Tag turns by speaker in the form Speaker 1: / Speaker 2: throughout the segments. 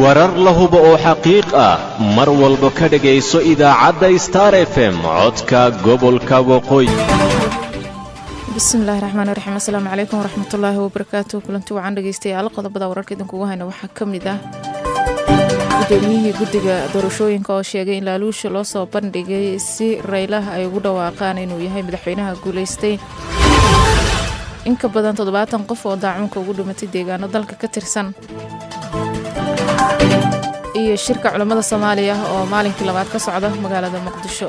Speaker 1: warar la hubo oo xaqiiq ah mar walba ka dhegayso idaacadda star f m codka gobolka waqooyi
Speaker 2: bismillahi raxmaani raxiim asalaamu calaykum waraxmatullaahi wabarakaatu kulanti wacan dhegeystayaal qodobada wararka idinkugu hayna waxaa ka mid ah gudoomiyihii guddiga doorashooyinka oo sheegay in laaluusha loo soo bandhigay si raylaha ay ugu dhawaaqaan inuu yahay madaxweynaha guulaystay in ka badan toddobaatan qof oo daacuunka ugu dhimatay deegaano dalka ka tirsan iyo shirka culammada soomaaliya oo maalinkii labaad ka socda magaalada muqdisho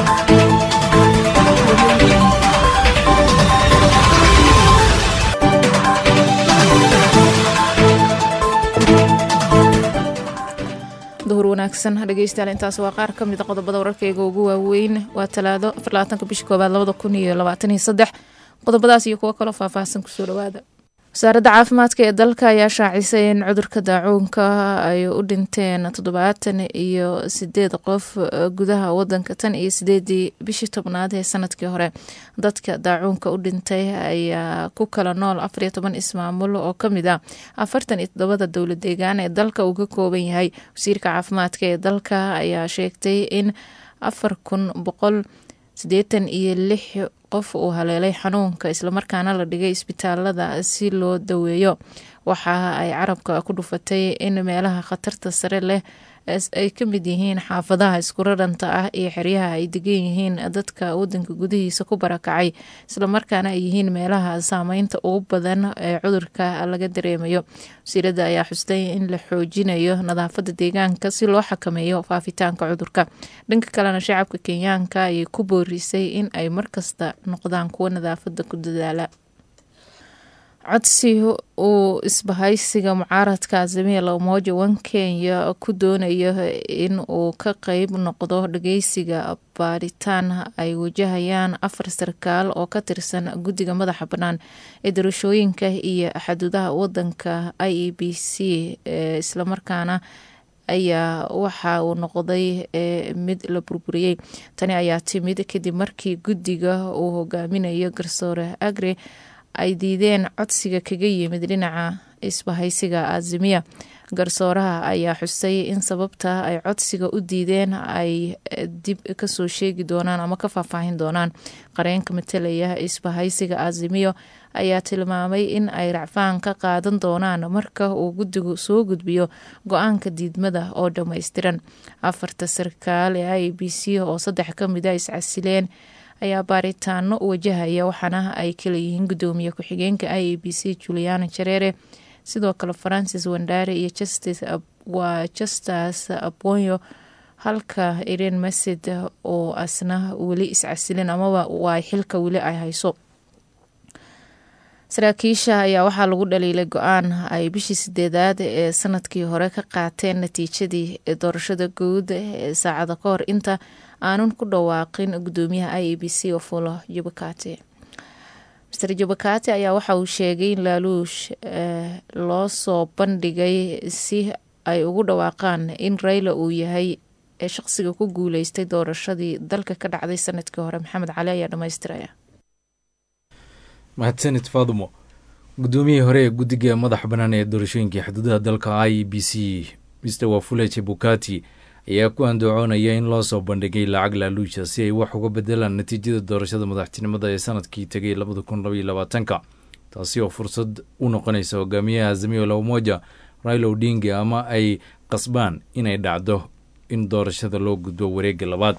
Speaker 2: duhur wanaagsan dhegeystayaal intaas waa qaar ka mida qodobada wararkayga ugu waaweyn waa talaado afarlabaatanka bisha koowaad labada kun iyo labaataniyo saddex qodobadaas iyo kuwo kaloo faahfaahsan kusoo dhawaada wasaaradda caafimaadka ee dalka ayaa shaacisay in cudurka daacuunka ay u dhinteen toddobaatan iyo sideed qof gudaha wadanka tan iyo sideedii bishii tobnaad ee sanadkii hore dadka daacuunka u dhintay ayaa ku kala nool afariyo toban ismaamul oo kamid ah afartan iyo toddobada dowlad deegaan ee dalka uu ka kooban yahay wasiirka caafimaadka ee dalka ayaa sheegtay in afar kun boqol siddeetan iyo lix qof uu haleelay xanuunka islamarkaana la dhigay isbitaalada si loo daweeyo waxa ay carabka ku dhufatay in meelaha khatarta sare leh ay ka mid yihiin xaafadaha iskuradhanta ah iyo xeryaha ay degan yihiin dadka wadanka gudihiisa ku barakacay islamarkaana ay yihiin meelaha saameynta ugu badan ee cudurka laga dareemayo wasiirada ayaa xustay in la xoojinayo nadaafada deegaanka si loo xakameeyo faafitaanka cudurka dhanka kalena shacabka kenyaanka ayay ku boorisay in ay markasta noqdaan kuwo nadaafada ku dadaala codsi uu isbahaysiga mucaaradka azamiya lamoja wan kenya ku doonayo in uu ka qeyb noqdo dhageysiga baaritaan ay wajahayaan afar sarkaal oo ka tirsan guddiga madaxa bannaan ee doorashooyinka iyo xaduudaha wadanka i e b c islamarkaana ayaa waxa uu noqday mid la burburiyey tani ayaa timid kadib markii guddiga uu hogaaminayo garsoore agre ay diideen codsiga kaga yimid dhinaca isbahaysiga azimiya garsooraha ayaa xusay in sababta ay codsiga u diideen ay dib kasoo sheegi doonaan ama ka faahfaahin doonaan qareenka matalaya isbahaysiga azimiyo ayaa tilmaamay in ay racfaan ka qaadan doonaan marka uu guddigu soo gudbiyo go-aanka diidmada oo dhammaystiran afarta sarkaal ee i b c oo saddex ka mida iscasileen ayaa baaritaano wajahaya waxaana ay kala yihiin gudoomiye ku-xigeenka i e b c juliana jareere sidoo kale francis wandare iyo waa justas abonyo halka iren mased oo asna weli iscasilin amaba waa xilka weli ay hayso saraakiisha ayaa waxaa lagu dhaliilay go-aan ay bishii sideedaad ee sanadkii hore ka qaateen natiijadii doorashada guud ee saacada ka hor inta aanun ku dhawaaqin gudoomiyaha i e b c ofulo jabakate master jabakate ayaa waxa uu sheegay in laaluush loo soo bandhigay si ay ugu dhawaaqaan in rayla uu yahay shaqsiga ku guuleystay doorashadii dalka ka dhacday sanadkii hore maxamed cali ayaa dhamaystiraya
Speaker 3: mahadsanid faadumo gudoomiyihii hore ee guddiga madaxa bannaan ee doorashooyinkii xuduudaha dalka i e b c mr wafule chebukati ayaa ku andacoonaya in loo soo bandhigay lacag laaluusha si ay wax uga bedelaan natiijada doorashada madaxtinimada ee sanadkii tegay labada kun labaiyo labaatanka taasi oo fursad u noqonaysa hogaamiyaha azamiyo lamoja railo odinga ama ay qasbaan inay dhacdo in doorashada loo gudbo wareega labaad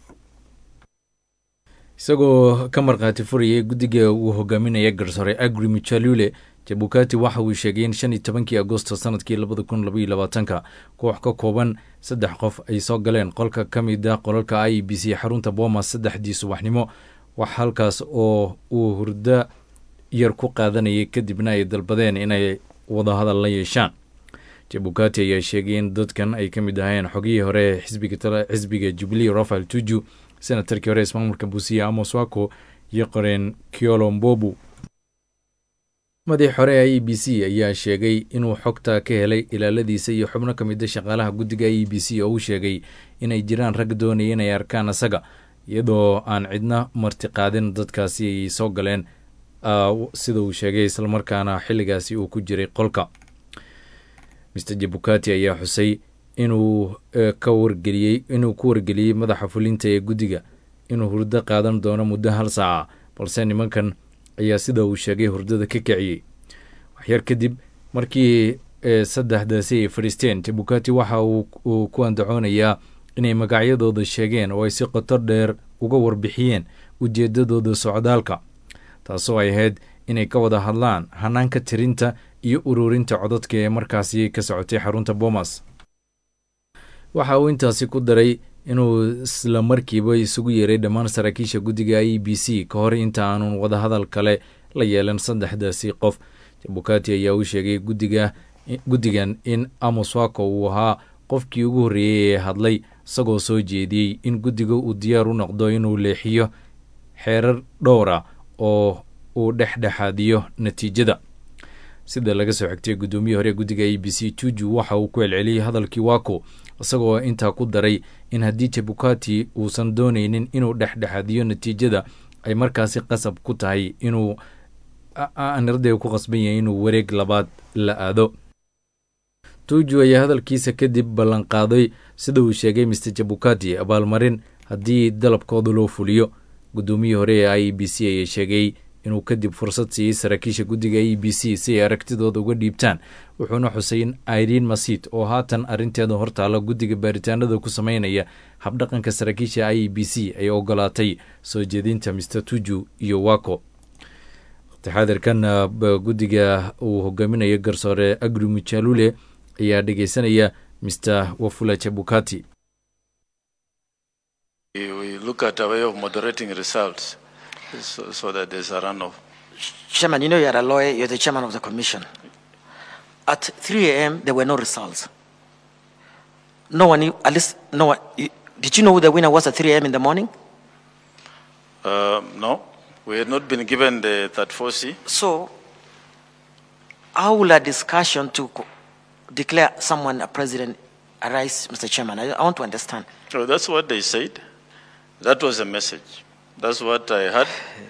Speaker 3: isagoo ka markhaati furayay guddiga uu hogaaminaya garsoore agri michalule jabukati waxa uu sheegay in shan iyo tobankii agosto sanadkii labada kun labaiyo labaatanka koox ka kooban saddex qof ay soo galeen qolka ka mid a qolalka i e b c xarunta boomas saddexdii subaxnimo wax halkaas oo uu hurdo yar ku qaadanayay kadibna ay dalbadeen inay wadahadal la yeeshaan jabukati ayaa sheegay in dadkan ay ka mid ahayn xogihii hore xisbiga jubilee rafael tuju senatarkii hore ismaamulka buusiya amos wako iyo qoreen kiolombobu madaxii hore e e b c ayaa sheegay inuu xogta ka helay ilaaladiisa iyo xubno ka mid a shaqaalaha guddiga e e b c oo uu sheegay inay jiraan rag doonaya inay arkaan asaga iyadoo aan cidna martiqaadin dadkaasi ay soo galeen sida uu sheegay islamarkaana xilligaasi uu ku jiray qolka mr jabukati ayaa xusay inuu ka wargeliyey inuu ku wargeliyey madaxa fulinta ee guddiga inuu hurdo qaadan doono muddo hal saaca balse nimankan ayaa sida uu sheegay hurdada ka kiciyey waxyar kadib markii saddexdaasi ay fadhiisteen jabukati waxa uu ku andacoonayaa inay magacyadooda sheegeen oo ay si qoto dheer uga warbixiyeen ujeedadooda socdaalka taasoo ay ahayd inay ka wada hadlaan hanaanka tirinta iyo ururinta codadka ee markaasi ka socotay xarunta boomas waxa uu intaasi ku daray inuu isla markiiba isugu yeeray dhammaan saraakiisha guddiga i b c ka hor inta aanun wadahadal kale la yeelan saddexdaasi qof jabukati ayaa u sheegay gudiga guddigan in amos wako uu ahaa qofkii ugu horreeyey ee hadlay isagoo soo jeediyey in guddiga uu diyaar u noqdo inuu leexiyo xeerar dhowra oo uu dhexdhexaadiyo natiijada sida laga soo xigtay guddoomiye hore guddiga a b c juju waxa uu ku celceliyey hadalkii wako isagoo intaa ku daray in haddii jabukati uusan doonaynin inuu dhexdhexaadiyo natiijada ay markaasi qasab ku tahay inuu aniradee ku qasban yahay inuu wareeg labaad la aado tuju ayaa hadalkiisa kadib ballanqaaday sida uu sheegay mr jabukati abaalmarin haddii dalabkooda loo fuliyo guddoomiyii hore ee i b c ayaa sheegay inuu kadib fursad siiyey saraakiisha guddiga e b c si ay aragtidooda uga dhiibtaan wuxuuna xusay in irene masid oo haatan arrinteeda hortaala guddiga baaritaanada ku sameynaya habdhaqanka saraakiisha i b c ay ogolaatay soo jeedinta mr tuju iyo wako taxaadirkan guddiga uu hogaaminayo garsoore agri mujalule ayaa dhegeysanaya mr wafula jabukati
Speaker 4: So, so that there's a runoff.
Speaker 5: Chairman, you know you're a lawyer, you're the chairman of the commission. At 3 a.m., there were no results. No one, knew- at least, no one. you- Did you know who the winner was at 3 a.m. in the morning?
Speaker 4: Uh, no, we had not been given the third 4C.
Speaker 5: So, how will a discussion to co- declare someone a president arise, Mr. Chairman? I, I want to understand.
Speaker 4: So that's what they said. That was a message. That's what I heard.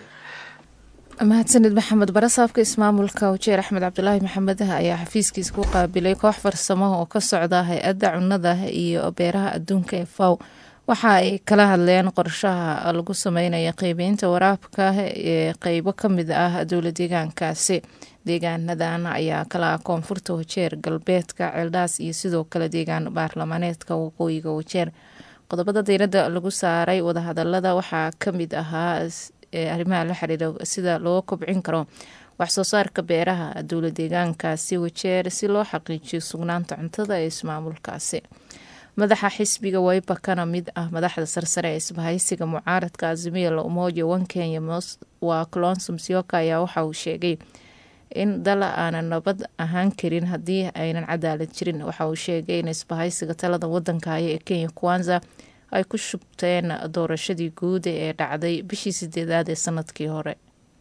Speaker 2: mahadsanid maxamed barasaabka ismaamulka wajeer axmed cabdulaahi maxamed ayaa xafiiskiisa ku qaabilay koox farsamo oo ka socda hay-adda cunnada iyo beeraha adduunka ee faw waxa ay kala hadleen qorshaha lagu sameynaya qeybeynta waraabka ee qeybo ka mid ah dowla deegaankaasi deegaanadan ayaa kala ah koonfurta wajeer galbeedka ceeldhaas iyo sidoo kale deegaan baarlamaaneedka waqooyiga wajeer qodobada diirada lagu saaray wadahadalada waxaa kamid ahaa ee arrimaha la xiriira sida loo kobcin karo waxsoo saarka beeraha dowla deegaankaasi wajeer si loo xaqiijiyo sugnaanta cuntada ee ismaamulkaasi madaxa xisbiga wayba kana mid ah madaxda sarsare ee isbahaysiga mucaaradka azimia la umoja wan kenya waa clonsum sioka ayaa waxa uu sheegay in dal aanan nabad ahaan karin haddii aynan cadaalad jirin waxa uu sheegay in isbahaysiga talada wadanka haya ee kenya kwanza ay ku shubteen doorashadii guud ee dhacday bishii sideedaad ee sanadkii hore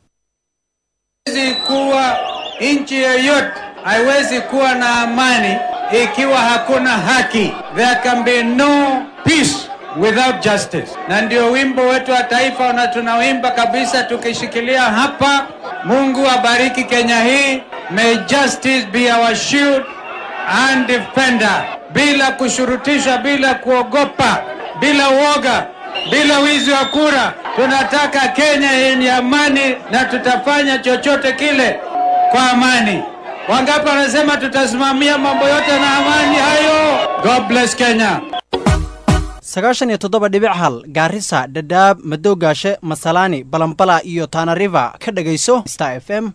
Speaker 6: Haiwezi kuwa nchi yoyote haiwezi kuwa na amani ikiwa hakuna haki. There can be no peace without justice. Na ndio wimbo wetu wa taifa na tunawimba kabisa tukishikilia hapa. Mungu abariki Kenya hii. May justice be our shield and defender, bila kushurutishwa, bila kuogopa, bila uoga, bila wizi wa kura. Tunataka Kenya yenye amani na tutafanya chochote kile kwa amani. Wangapi wanasema tutasimamia mambo yote na amani hayo? God bless Kenya.
Speaker 7: sagaashan iyo toddoba dhibic hal gaarisa dhadhaab madowgaashe masalaani balambala iyo taanariva ka dhegayso star f m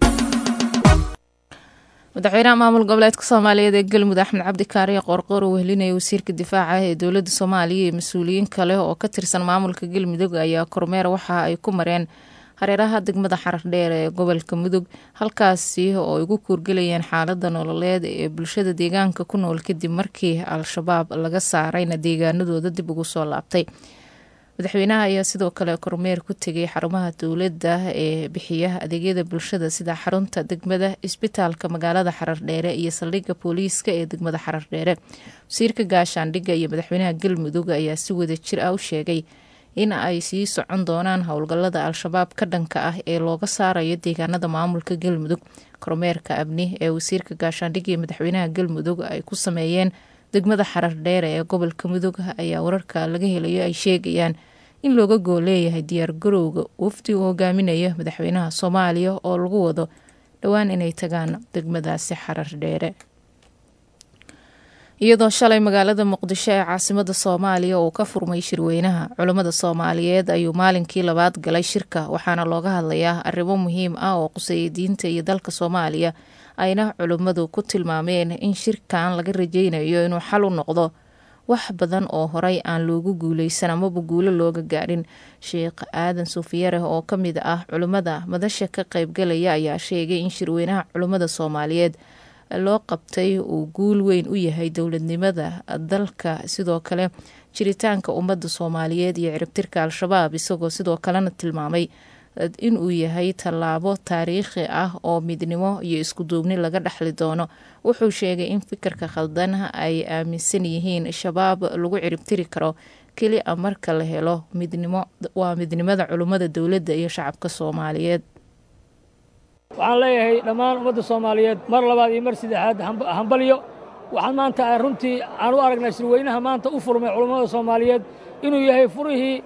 Speaker 2: madaxweynaha maamul goboleedka soomaaliyeed ee galmudug axmed cabdi kaariye qoorqoor uu wehelinaya wasiirka difaaca ee dowladda soomaaliya iyo mas-uuliyiin kale oo ka tirsan maamulka galmudug ayaa kormeer waxa ay ku mareen hareeraha degmada xarardheer ee gobolka mudug halkaasi oo ay ugu kuurgelayeen xaalada nololeed ee bulshada deegaanka ku nool kadib markii al-shabaab laga saarayna deegaanadooda dib ugu soo laabtay madaxweynaha ayaa sidoo kale kormeer ku tegay xarumaha dowladda ee bixiya adeegyada bulshada sida xarunta degmada isbitaalka magaalada xarardheere iyo saldhigga booliiska ee degmada xarardheere wasiirka gaashaandhigga iyo madaxweynaha galmudug ayaa si wada jir ah u sheegay in ay sii socon doonaan howlgallada al-shabaab ka dhanka ah ee looga saarayo deegaanada maamulka galmudug kormeerka abni ee wasiirka gaashaandhig iyo madaxweynaha galmudug ay ku sameeyeen degmada xarar dheere ee gobolka mudug ayaa wararka laga helayo ay sheegayaan in looga gool leeyahay diyaar garowga wafdi uu hogaaminayo madaxweynaha soomaaliya oo lagu wado dhowaan inay tagaan degmadaasi xarar dheere iyadoo shalay magaalada muqdisho ee caasimada soomaaliya uu ka furmay shirweynaha culammada soomaaliyeed ayuu maalinkii labaad galay shirka waxaana looga hadlayaa arrimo muhiim ah oo quseeya diinta iyo dalka soomaaliya ayna culimmadu ku tilmaameen in shirkan laga rajeynayo inuu xal u noqdo wax badan oo horay aan loogu guuleysan amaba guulo looga gaadhin sheekh aadan suufiyare oo ka mid ah culimmada madasha ka qaybgalaya ayaa sheegay in shirweynaha culimmada soomaaliyeed loo qabtay uu guul weyn u yahay dowladnimada dalka sidoo kale jiritaanka ummadda soomaaliyeed iyo ciribtirka al-shabaab isagoo sidoo kalena tilmaamay inuu yahay tallaabo taariikhi ah oo midnimo iyo iskuduubni laga dhexli doono wuxuu sheegay in fikirka khaldan ay aaminsan yihiin shabaab lagu ciribtiri karo keli a marka la helo midnimo waa midnimada culummada dowladda iyo shacabka soomaaliyeed
Speaker 8: waxaan leeyahay dhammaan ummadda soomaaliyeed mar labaad iyo mar saddexaad hambalyo waxaan maanta runtii aan u aragnaa shirweynaha maanta u furmay culummada soomaaliyeed inuu yahay furihii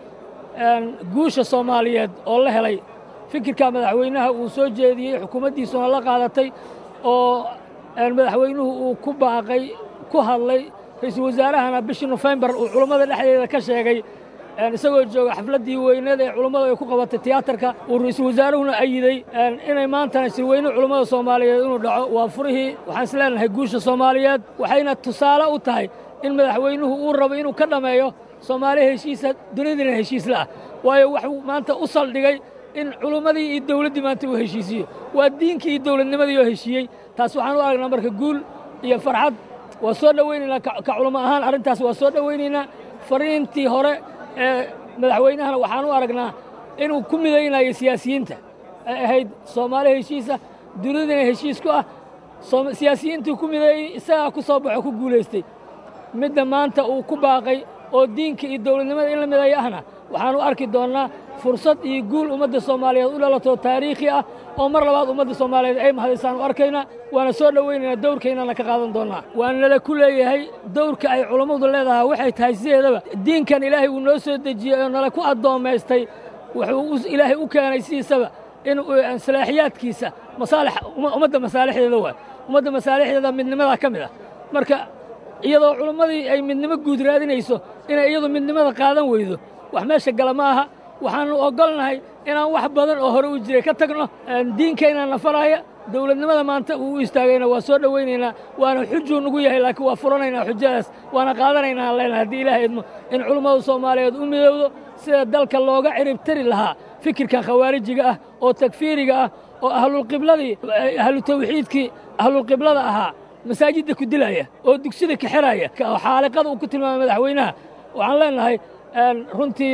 Speaker 8: guusha soomaaliyeed oo la helay fikirka madaxweynaha uu soo jeediyey xukuumaddiisuna la qaadatay oo madaxweynuhu uu ku baaqay ku hadlay ra-iisul wasaarahana bishii nofembar uu culummada dhexdeeda ka sheegay isagoo jooga xafladdii weyneed ee culummadu ay ku qabatay tiyaatarka uu ra-iisul wasaaruhuna ayiday inay maantana shirweyne culummada soomaaliyeed inuu dhaco waa furihii waxaan is leenahay guusha soomaaliyeed waxayna tusaale u tahay in madaxweynuhu uu rabo inuu ka dhammeeyo soomaali heshiisa dunidina heshiis la'ah waayo waxuu maanta u saldhigay in culummadii iyo dawladdii maanta uu heshiisiyo waa diinkii iyo dawladnimadii oo heshiiyey taas waxaan u aragnaa marka guul iyo farxad waa soo dhowaynaynaa ka culummo ahaan arrintaas waa soo dhowaynaynaa fariintii hore ee madaxweynahana waxaan u aragnaa inuu ku midaynayo siyaasiyiinta ay ahayd soomaali heshiisa dunidina heshiis ku ah siyaasiyiintii ku mideeyey isagaa ku soo baxo ku guulaystay midda maanta uu ku baaqay oo diinka iyo dawladnimada in la mideeyo ahna waxaan u arki doonnaa fursad iyo guul ummadda soomaaliyeed u dhalatoo taariikhi ah oo mar labaad ummadda soomaaliyeed ay mahadaysaan u arkaynaa waana soo dhowaynaynaa dawrkaynana ka qaadan doonnaa waana nala ku leeyahay dawrka ay culammadu leedahay waxay tahay sideedaba diinkan ilaahay uu noo soo dejiyey oo nala ku addoommaystay wuxuu ilaahay u keenay sidiisaba in salaaxiyaadkiisa masaalix ummadda masaalixdeeda waay ummadda masaalixdeeda midnimadaa ka mid ah marka iyadoo culammadii ay midnimo guud raadinayso inay iyadu midnimada qaadan weydo wax meesha gala ma aha waxaannu oggolnahay inaan wax badan oo hore u jiray ka tagno diinkayna nafaraaya dawladnimada maanta uu u istaagayna waa soo dhowaynaynaa waana xujuu nugu yahay laakiin waa furanaynaa xujadaas waana qaadanaynaa aan leenahay haddii ilaah idmo in culummada soomaaliyeed u midowdo sida dalka looga ciribtari lahaa fikirkan khawaarijiga ah oo takfiiriga ah oo ahlulqibladii ahlu tawxiidkii ahlulqiblada ahaa masaajidda ku dilaya oo dugsida ka xeraya oo xaaliqada uu ku tilmaamay madaxweynaha waxaan leenahay runtii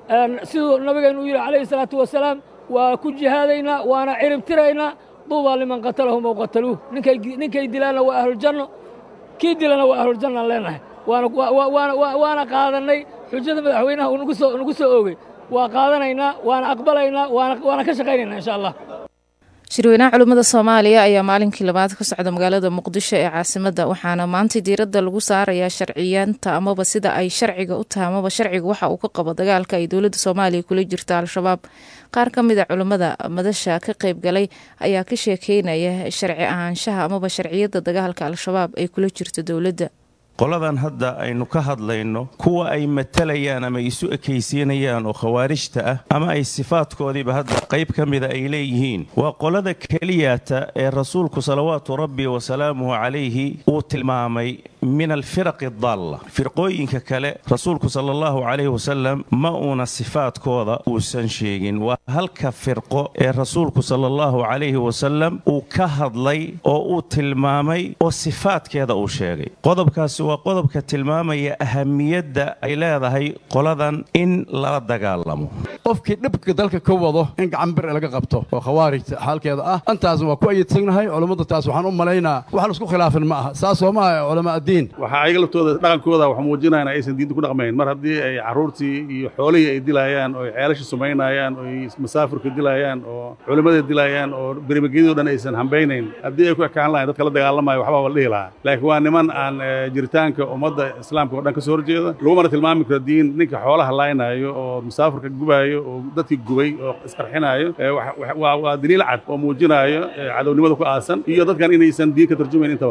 Speaker 8: siduu nabigeennu u yidhi calayhi salaatu wasalaam waa ku jihaadaynaa waana ciribtiraynaa duubaa liman qatalahum ow qataluuh ninkay dilaanna waa ahluljanno kii dilana waa ahluljanna aan leenahay waana qaadannay xujada madaxweynaha uu nagu soo oogay waa qaadanaynaa waana aqbalaynaa waana ka shaqaynaynaa insha allah
Speaker 2: shirweynaha culimmada soomaaliya ayaa maalinkii labaad ka socda magaalada muqdisho ee caasimadda waxaana maanta diiradda lagu saarayaa sharciyaanta amaba sida ay sharciga u tahay amaba sharciga waxa uu ka qabo dagaalka ay dowladda soomaaliya kula jirta al-shabaab qaar ka mid a culimmada madasha ka qayb galay ayaa ka sheekeynaya sharci ahaanshaha amaba sharciyadda dagaalka al-shabaab ay kula jirto dowladda
Speaker 9: qoladan hadda aynu ka hadlayno kuwa ay matalayaan ama isu ekaysiinayaan oo khawaarijta ah ama ay sifaadkoodiiba hadda qayb ka mida ay leeyihiin waa qolada keliyata ee rasuulku salawaatu rabbi wasalaamuhu calayhi uu tilmaamay min alfiraqi addaalla firqooyinka kale rasuulku sala allahu calayhi wasalam ma uuna sifaadkooda uusan sheegin waa halka firqo ee rasuulku sala allahu calayhi wasalam uu ka hadlay oo uu tilmaamay oo sifaadkeeda uu sheegay qodobkaasi waa qodobka tilmaamaya ahamiyadda ay leedahay qoladan in lala dagaalamo
Speaker 10: qofkii dhibka dalka ka wado in gacan bir laga qabto oo khawaarijta xaalkeeda ah intaas waa ku ayidsannahay culammada taas waxaan u malaynaa wax laisku khilaafin ma aha saas oo maaha culamaa addiin
Speaker 11: waxaa ayaga laftooda dhaqankooda wax muujinaya in aysan diinta ku dhaqmayn mar haddii ay carruurtii iyo xoolihii ay dilaayaan oo ay ceelasha sumaynayaan oo ay masaafirka dilaayaan oo culimmada dilaayaan oo berimagedii o dhan aysan hambaynayn haddii ay ku ekaan lahayn dadka la dagaalamayo waxbaa la dhihi lahaa laakiin waa niman aan jiritaanka ummadda islaamka oo dhan ka soo horjeeda lagumana tilmaami karo diin ninka xoolaha laynaayo oo masaafirka gubaayo oo dadkii gubay oo isqarxinaayo waa daliil cad oo muujinaayo cadownimada ku aasan iyo dadkan inaysan diin ka tarjumayn intaba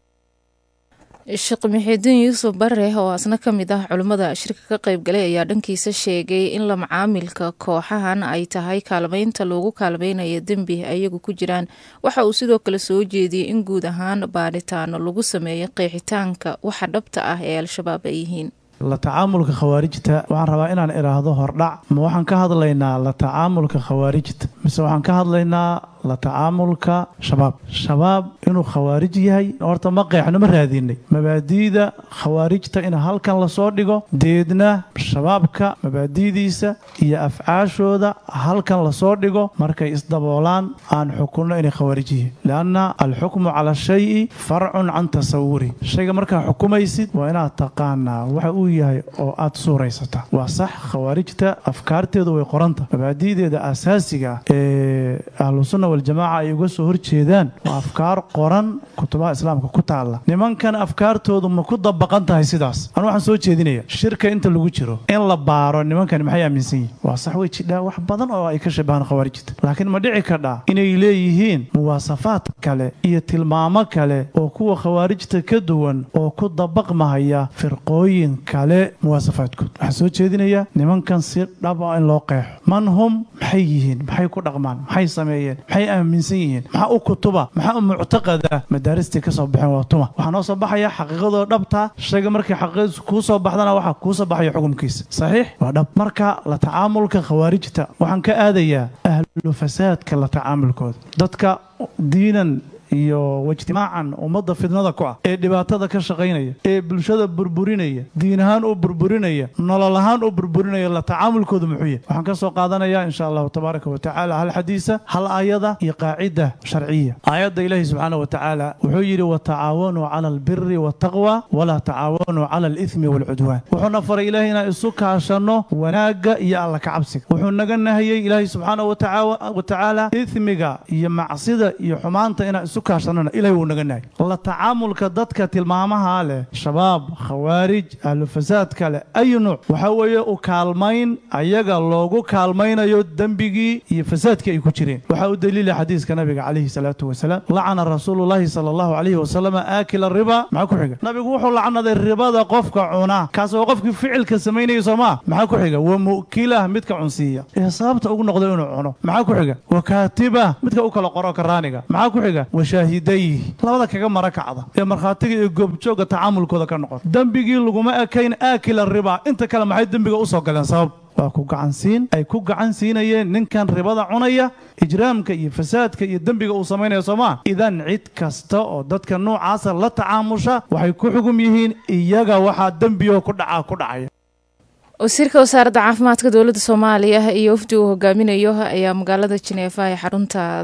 Speaker 2: sheekh muxiidiin yuusuf bare oo asna ka mid ah culimmada shirka ka qaybgalay ayaa dhankiisa sheegay in la macaamilka kooxahan ay tahay kaalmaynta loogu kaalmaynayo dembi ayagu ku jiraan waxa uu sidoo kale soo jeediyey in guud ahaan baadhitaano lagu sameeyo qeexitaanka waxa dhabta ah ee al-shabaab ay yihiin
Speaker 12: la tacaamulka khawaarijta waxaan rabaa inaan idhaahdo hordhac ma waxaan ka hadlaynaa la tacaamulka khawaarijta mise waxaan ka hadlaynaa la tacaamulka shabaab shabaab inuu khawaarij yahay horta ma qeexno ma raadinay mabaadi'da khawaarijta in halkan lasoo dhigo deedna shabaabka mabaadi'diisa iyo afcaashooda halkan lasoo dhigo markay isdaboolaan aan xukunno inay khawaarij yihiin lianna alxukmu cala shayi farcun can tasawuri shayga markaa xukumaysid waa inaad taqaanaa waxa uu yahay oo aad suuraysataa waa sax khawaarijta afkaarteedu way qoranta mabaadi'deeda asaasiga ee ahlusunna waljamaaca ay uga soo horjeedaan waa afkaar qoran kutubaha islaamka ku taalla nimankan afkaartoodu ma ku dabaqan tahay sidaas anu waxaan soo jeedinaya shirka inta lagu jiro in la baaro nimankani maxay aaminsan yihin waa sax way jidhaa wax badan oo ay ka shabahaan khawaarijta laakiin ma dhici kadhaa inay leeyihiin muwaasafaad kale iyo tilmaamo kale oo kuwa khawaarijta ka duwan oo ku dabaqmahaya firqooyin kale muwaasafaadkood waxaan soo jeedinayaa nimankan si dhab ah in loo qeexo man hum maxay yihiin maxay ku dhaqmaan maxay sameeyeen maxay aaminsan yihiin maxaa u kutuba maxaa u muctaqada madaaristii ka soo baxeen waa tuma waxaa noo soo baxaya xaqiiqadoo dhabta shayga markii xaqiiqadiisu kuu soo baxdana waxaa kuu soo baxaya xukumkiisa saxiix waa dhab marka la tacaamulka khawaarijta waxaan ka aadayaa ahlu fasaadka la tacaamulkooda dadka diinan iyo wajtimaacan ummadda fidnada ku ah ee dhibaatada ka shaqaynaya ee bulshada burburinaya diin ahaan u burburinaya nolol ahaan u burburinaya la tacaamulkooda muxuu yahay waxaan ka soo qaadanayaa insha allahu tabaaraka wa tacaala hal xadiisa hal aayada iyo qaacida sharciya aayadda ilaahi subxaana wa tacaala wuxuu yidhi watacaawanuu cala albiri waataqwa walaa tacaawanuu cala alithmi waalcudwaan wuxuuna faray ilaahay inaan isu kaashanno wanaagga iyo alla kacabsiga wuxuu naga nahayey ilaahi subxaana wa tacaala ithmiga iyo macsida iyo xumaanta inaan isu ilahay wuu naga nahay la tacaamulka dadka tilmaamaha leh shabaab khawaarij ahlu fasaadka leh ayu nuuc waxa weeye u kaalmayn ayaga loogu kaalmaynayo dembigii iyo fasaadkii ay ku jireen waxaa u daliila xadiiska nabiga calayhi salaatu wasalaam lacana rasuulullaahi sala allahu calayhi wasalam aakila riba maxaa ku xiga nabigu wuxuu lacnaday ribada qofka cuna kaas oo qofkii ficilka samaynaya soo maa maxaa ku xiga wa mu'kilah midka cunsiiya ee sababta ugu noqday inuu cuno maxaa ku xiga wa kaatiba midka u kala qoro karaaniga maxaa ku xiga shaahidayhi labada kaga mara kacda ee markhaatiga iyo goobjooga tacaamulkooda ka noqon dembigii laguma ekayn aakila riba inta kale maxay dembiga usoo galeen sabab waa ku gacansiin ay ku gacan siinayeen ninkan ribada cunaya ijraamka iyo fasaadka iyo dembiga uu samaynaya soomaa idan cid kasta oo dadka noocaasa la tacaamusha waxay ku xugum yihiin iyaga waxaa dembigo ku dhacaa ku dhacaya
Speaker 2: wasiirka wasaaradda caafimaadka dowladda soomaaliya iyo wafdi uu hogaaminayo ayaa magaalada jineefa ee xarunta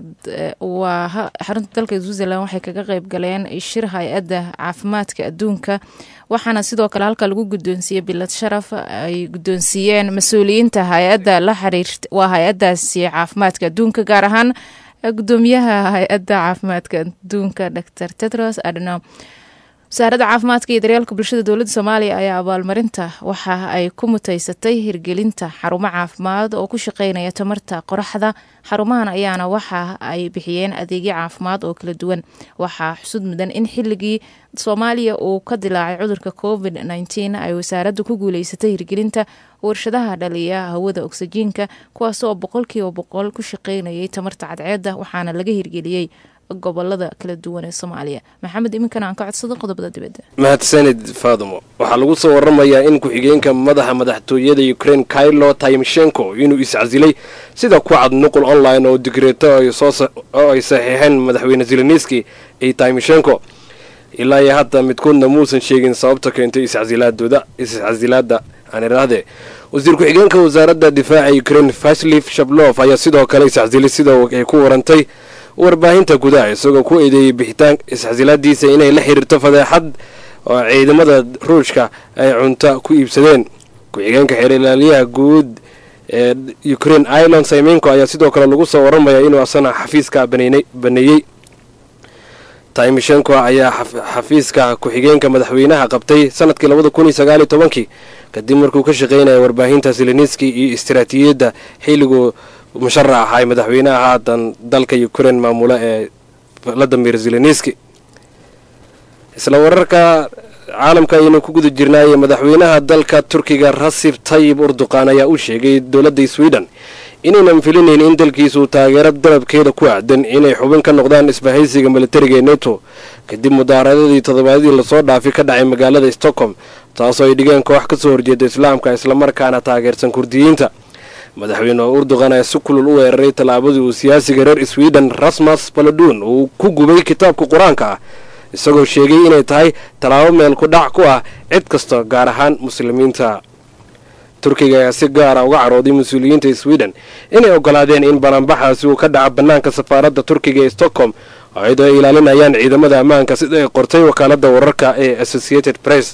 Speaker 2: waa xarunta dalka switzerland waxay kaga qeyb galeen shir hay-adda caafimaadka adduunka waxaana sidoo kale halka lagu guddoonsiiyey bilad sharaf ay guddoonsiiyeen mas-uuliyiinta hay-adda la xiriirta waa hay-addaasi caafimaadka adduunka gaar ahaan gudoomiyaha hay-adda caafimaadka adduunka dor tedros adno wasaaradda caafimaadka iyo daryeelka bulshada dowladda soomaaliya ayaa abaalmarinta waxa ay ku mutaysatay hirgelinta xarumo caafimaad oo ku shaqeynaya tamarta qoraxda xarumahan ayaana waxa ay bixiyeen adeegyo caafimaad oo kala duwan waxaa xusud mudan in xilligii soomaaliya uu ka dilaacay cudurka covid nteen ay wasaaraddu ku guuleysatay hirgelinta warshadaha dhaliya hawada ogsajiinka kuwaas oo boqolkiiba boqol ku shaqeynayay tamarta cadceedda waxaana laga hirgeliyey gobolada kala duwan ee soomaaliya maxamed iminkana aan ka codsado qodobada dibadda
Speaker 13: mahadsanid faadumo waxaa lagu soo waramayaa in ku-xigeenka madaxa madaxtooyada ukrein kailo tymshenko inuu iscasilay sida ku cad nuqul online oo digreeto oo ay saxiixeen madaxweyne zelenski iyo tymshenko ilaa iyo hadda midkoodna muusan sheegin sababta keentay iscasilaadooda iscasilaadda aan idhaahde wasiir ku-xigeenka wasaaradda difaaca ukraine vaslif shablof ayaa sidoo kale isxasilay sida ay ku warantay warbaahinta gudaha isagoo ku eedeeyey bixitaan isxasilaadiisa inay la xiriirto fadeexad oo ciidamada ruushka ay cunto ku iibsadeen ku-xigeenka xeer ilaaliyaha guud ee ukraine ireland saymenko ayaa sidoo kale lagu soo waramayaa inuu asana xafiiska baneeyey taimishenko ayaa xafiiska ku-xigeenka madaxweynaha qabtay sanadkii labada kun iyo sagaaliyo tobankii kadib markuu ka shaqeynaya warbaahinta zelenski iyo istiraatiijiyadda xilliguu musharax ahay madaxweynaha haatan dalka ukraine maamula ee valadimir zelenski isla wararka caalamka ayaynu ku guda jirnaaye madaxweynaha dalka turkiga rasib tayib urduqan ayaa u sheegay dowladda sweden inaynan filinayn in dalkiisu taageero dalabkeeda ku aadan inay xubin ka noqdaan isbahaysiga militariga ee neto kadib mudaaradadii toddobaadyadii lasoo dhaafay ka dhacay magaalada stockholm taasoo ay dhigeen koox ka soo horjeeda islaamka islamarkaana taageersan kurdiyiinta madaxweyne urduqan ayaa si kulul u weeraray tallaabadii uu siyaasiga reer sweden rasmus baladun uu ku gubay kitaabka qur-aanka ah isagoo sheegay inay tahay tallaabo meel ku dhac ku ah cid kasta gaar ahaan muslimiinta turkiga ayaa si gaara uga carooday mas-uuliyiinta sweden inay ogolaadeen in balanbaxaasi uu ka dhaco bannaanka safaaradda turkiga ee stockholm iyadoo ay ilaalinayaan ciidamada ammaanka sida ay qortay wakaaladda wararka ee associated press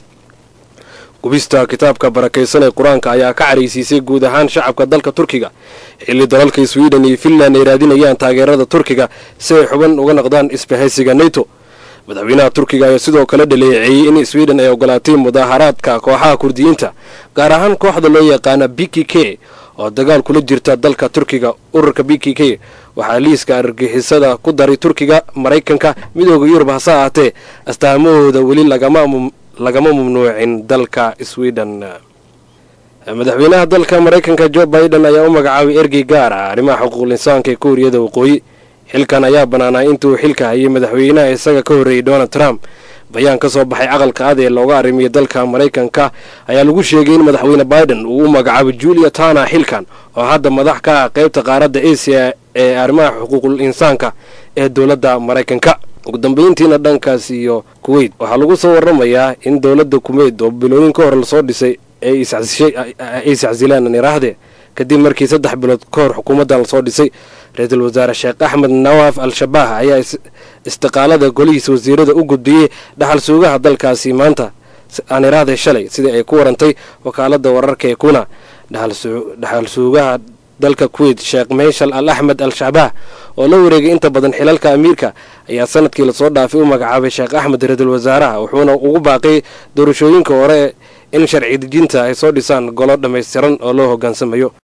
Speaker 13: gubista kitaabka barakaysan ee qur-aanka ayaa ka caraysiisay guud ahaan shacabka dalka turkiga xilli dalalka sweden iyo finland ay raadinayaan taageerada turkiga si ay xuban uga noqdaan isbahaysiga neto madaxweynaha turkiga ayaa sidoo kale dhaleeceeyey in sweden ay ogolaatay mudaaharaadka kooxaha kurdiyiinta gaar ahaan kooxda loo yaqaana b k k oo dagaal kula jirta dalka turkiga ururka b k k waxaa liiska argixisada ku daray turkiga maraykanka midooda yurub hase ahaatee astaamahooda weli lagama mamnuucin dalka sweden madaxweynaha dalka maraykanka jo biden ayaa u magacaabay ergey gaar ah arrimaha xuquuqul insaanka ee kuuriyada waqooyi xilkan ayaa bannaanaa intuu xilka hayay madaxweynaha isaga ka horreeyey donald trump bayaan ka soo baxay aqalka ad ee looga arrimiya dalka maraykanka ayaa lagu sheegay in madaxweyne biden uu u magacaabay julia tana xilkan oo hadda madax ka ah qaybta qaaradda asia ee arrimaha xuquuqul insaanka ee dowladda maraykanka ugu dambeyntiina dhankaas iyo kuweyt waxaa lagu soo waramayaa in dowladda kuweyt oo bilooyin ka hor lasoo dhisay ay iscasilaan iraahde kadib markii saddex bilood ka hor xukuumaddan lasoo dhisay ra-iisul wasaare sheekh axmed nawaaf al-shabaah ayaa istiqaalada golihiisa wasiirada u gudbiyey dhaxal suugaha dalkaasi maanta aan iraahday shalay sidii ay ku warantay wakaalada wararka ee kuna dhaxal suugaha dalka kuweyt sheekh meyshal al axmed al shabaah oo la wareegay inta badan xilalka amiirka ayaa sanadkii lasoo dhaafay u magacaabay sheekh axmed ra-iisul wasaaraha wuxuuna ugu baaqay doorashooyinka hore in sharci dejinta ay soo dhisaan golo dhammaystiran oo loo hoggaansamayo